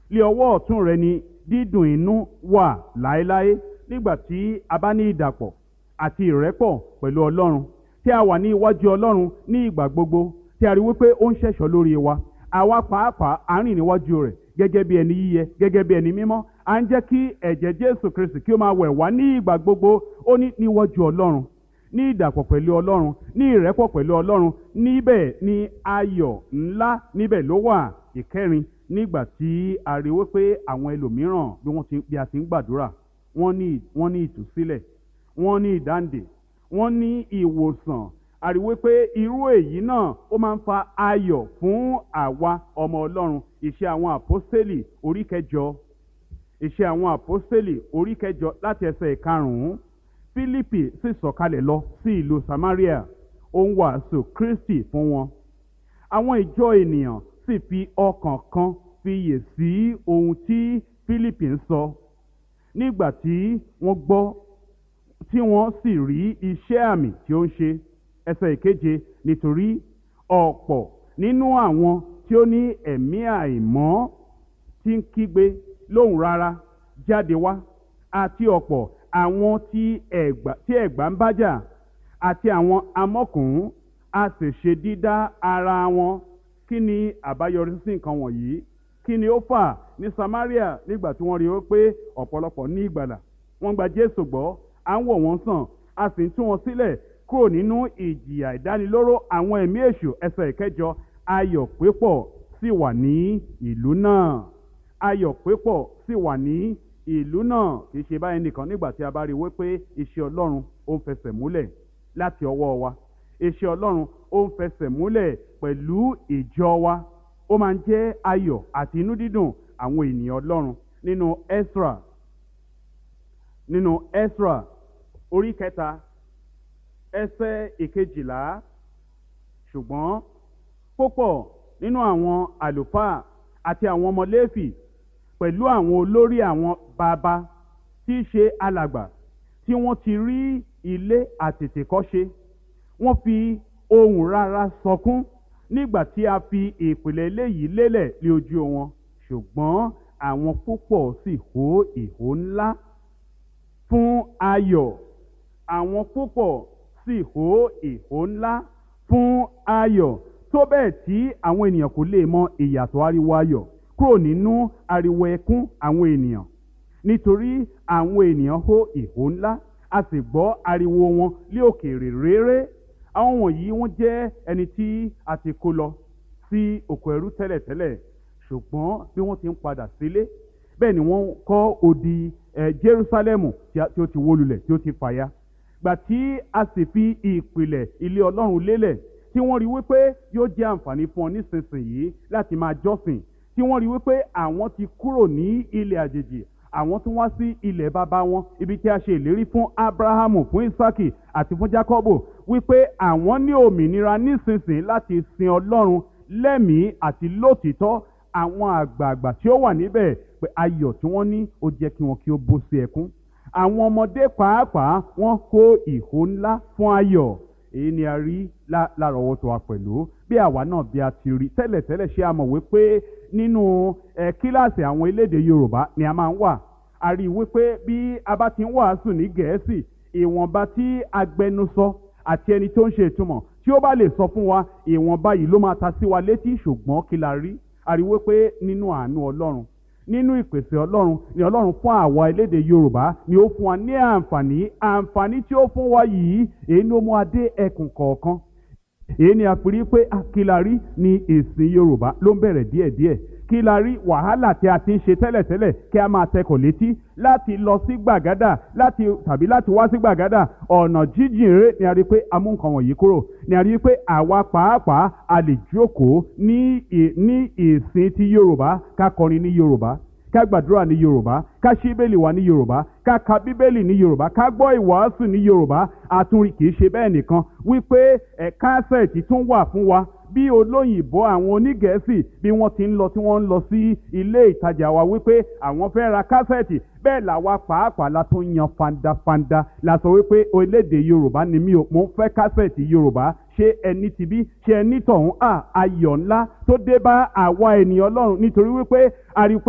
lé ọwọ́ ọ̀tún rẹ ni dídùn inú wà láéláé nígbà tí a bá ní ìdàpọ̀ àti ìrẹ́pọ̀ pẹ̀lú ọlọ́run tí a wà ní iwájú ọlọ́run ní ìgbà gbogbo tí a rí wípé ó ń ṣẹ̀ṣọ́ lórí wa àwa pàápàá à ń rìn níwájú rẹ̀ gẹ́gẹ́ bí ẹni yíyẹ gẹ́gẹ́ bí ẹni mímọ́ à ń jẹ́ kí ẹ̀jẹ̀ jésù kristi kí ó máa wẹ̀ wá ní ìgbà gbogbo ó ní níwájú ọlọ́run ní ìdàpọ̀ pẹ̀lú ọlọ́run ní ìrẹ́pọ̀ pẹ̀lú ọlọ́run níbẹ̀ ni ayọ̀ ńlá níbẹ̀ ló wà ìkẹrin nígbà tí a rí wípé àwọn ẹlòmíràn bí wọ́n ti bí a ti ń gbàdúrà wọ́n ní wọ́n ní ìtúsílẹ̀ wọ́n ní ìdáǹdè wọ́n ní ìwòsàn a rí wípé irú èyí náà ó máa ń fa ayọ̀ fún àwa ọmọ ọlọ́run ìṣe àwọn àpọ́stélì orí kẹjọ ìṣe àwọn àpọ́stélì orí kẹjọ láti ẹsẹ̀ ìkarùn-ún fílípì sì sọ̀kalẹ̀ lọ sí ìlú samaria ó ń wàásù kristi fún wọn àwọn ìjọ ènìyàn sì fi ọkàn kan fiyè sí ohun tí fílípì ń sọ nígbà tí wọ́n gbọ́ tí wọ́n sì rí iṣẹ́ àmì tí ó ń ṣe ẹsẹ̀ ìkeje nítorí ọ̀pọ̀ nínú àwọn tí ó ní ẹ̀mí àìmọ́ tí ń kígbe lóhùn rárá jáde wá àti ọ̀pọ̀ àwọn tí ẹ̀gbà tí ẹ̀gbà ń bájà àti àwọn amọ́kùnrin a sì ṣe dídá ara wọn kí ni àbáyọrí sí nǹkan wọ̀nyí kí ni ó fà ní Samaria nígbà tí wọ́n rí i pé ọ̀pọ̀lọpọ̀ ní ìgbàlà wọ́n gba Jésù gbọ́ à ń wò wọ́n sàn a sì ń tú wọn sílẹ̀ kúrò nínú ìjìyà ìdánilóró àwọn ẹ̀mí èṣù ẹsẹ̀ ìkẹjọ ayọ̀ pépọ̀ sì wà ní ìlú náà ayọ̀ pépọ̀ sì wà ní ìlú náà kì í ṣe báyìí nìkan nígbà tí a bá rí i wípé iṣẹ́ Ọlọ́run ó ń fẹsẹ̀ múlẹ̀ láti ọwọ́ wa iṣẹ́ Ọlọ́run ó ń fẹsẹ̀ múlẹ̀ pẹ̀lú ìjọ wa ó máa ń jẹ́ ayọ̀ àti inú dídùn àwọn ènìyàn Ọlọ́run nínú Ezra nínú Ezra orí kẹta ẹsẹ̀ ìkejìlá ṣùgbọ́n púpọ̀ nínú àwọn àlùfáà àti àwọn ọmọ Léfì pẹ̀lú àwọn olórí àwọn bàbá tí í ṣe alàgbà tí wọ́n ti rí ilé àtètèkọ́ṣe wọ́n fi ohùn rárá sọkún nígbà tí a fi ìpìlẹ̀ eléyìí lélẹ̀ lé ojú wọn ṣùgbọ́n àwọn púpọ̀ sì hó ìhó ńlá fún ayọ̀ àwọn púpọ̀ sì hó ìhó ńlá fún ayọ̀ tó bẹ́ẹ̀ tí àwọn ènìyàn kò lè mọ ìyàtọ̀ ariwo ayọ̀ kúrò nínú ariwo ẹkún àwọn ènìyàn nítorí àwọn ènìyàn hó ìhó ńlá a sì gbọ́ ariwo wọn lé òkèèrè réré àwọn wọ̀nyí wọ́n jẹ́ ẹni tí a ti kó lọ sí oko ẹrú tẹ́lẹ̀tẹ́lẹ̀ ṣùgbọ́n bí wọ́n ti ń padà sílé bẹ́ẹ̀ ni wọ́n kọ́ odi ẹ̀ Jerúsálẹ́mù tí ó ti wó lulẹ̀ tí ó ti fàya gbà tí a sì fi ìpìlẹ̀ ilé Ọlọ́run lélẹ̀ tí wọ́n rí wípé yóò jẹ́ àǹfààní fún ọ nísinsìnyí láti máa jọ́sìn tí wọ́n rí wípé àwọn ti kúrò ní ilẹ̀ àjèjì àwọn tún wá sí ilẹ̀ bàbá wọn ibi tí a ṣe ìlérí fún Abrahamu fún Isaki àti fún Jacobo wípé àwọn ní òmìnira nísinsìnyí láti sin Ọlọ́run lẹ́mìí àti lótìtọ́ àwọn àgbààgbà tí ó wà níbẹ̀ pé ayọ̀ tí wọ́n ní ó jẹ́ kí wọn kí ó bó sí ẹkún àwọn ọmọdé pàápàá wọ́n kó ìhó ńlá fún ayọ̀ èyí ni a rí lárọ̀ọ́wọ́tó wa pẹ̀lú bí àwa náà bí a ti rí tẹ́lẹ̀tẹ́lẹ̀ ṣé a mọ̀ wípé nínú ẹ kíláàsì àwọn elédè Yorùbá ni a máa ń wà a rí i wípé bí a bá ti ń wàásù ní Gẹ̀ẹ́sì ìwọ̀nba tí agbẹnusọ àti ẹni tó ń ṣe ìtumọ̀ tí ó bá lè sọ fún wa ìwọ̀nba yìí ló máa ta sí wa létí ṣùgbọ́n kí la rí a rí i wípé nínú àánú Ọlọ́run nínú ìpèsè ọlọ́run ni ọlọ́run fún àwa elédè yorùbá ni ó fún wa ní àǹfààní àǹfààní tí ó fún wa yìí èyí ni ó mú adé ẹkùn kọ̀ọ̀kan èyí ni a fi rí pé kílárí ni èsìn yorùbá ló ń bẹ̀rẹ̀ díẹ̀díẹ̀ kílárí wàhálà tí a ti ń ṣe tẹ́lẹ̀tẹ́lẹ̀ kí a máa tẹkọ̀ létí láti lọ sí gbàgádà láti tàbí láti wá sí gbàgádà ọ̀nà jíjìn rere ni a rí pé a mú nǹkan wọ̀nyí kúrò ni a rí pé àwa pàápàá a lè jókòó ní ní ìsìn ti yorùbá ká kọrin ní yorùbá ká gbàdúrà ní yorùbá ká ṣí bíbélì wa ní yorùbá ká ka bíbélì ní yorùbá ká gbọ́ ìwàásù ní yorùbá àtúnrí kìí ṣe bẹ́ẹ̀ nìkan wípé ẹ̀ kásẹ̀tì tún wà fún wa bí olóyìnbó àwọn onígẹ̀ẹ́sì bí wọ́n ti ń lọ tí wọ́n ń lọ sí ilé ìtajà wa wípé àwọn fẹ́ ra kásẹ̀tì bẹ́ẹ̀ làwa pàápàá la tún yan fandafanda la sọ wípé orílẹ̀-èdè yorùbá ni mí o mo ń fẹ́ kásẹ̀tì yorùbá ṣé ẹni ti bí ṣé ẹni tọ̀hún à ayọ̀ ńlá tó dé bá àwa ènìyàn ọlọ́run nítorí wípé a rí pé